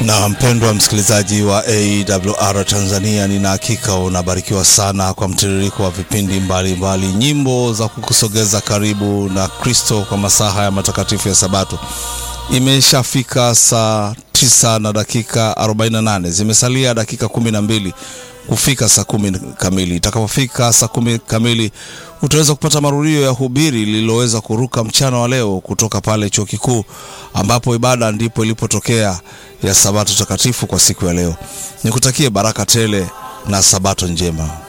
Na mpendwa msikilizaji wa AWR Tanzania, nina hakika unabarikiwa sana kwa mtiririko wa vipindi mbalimbali mbali, nyimbo za kukusogeza karibu na Kristo kwa masaha ya matakatifu ya Sabato. Imeshafika saa tisa na dakika 48, zimesalia dakika kumi na mbili kufika saa kumi kamili. Itakapofika saa kumi kamili utaweza kupata marudio ya hubiri lililoweza kuruka mchana wa leo kutoka pale chuo kikuu ambapo ibada ndipo ilipotokea ya Sabato takatifu kwa siku ya leo. Nikutakie baraka tele na Sabato njema.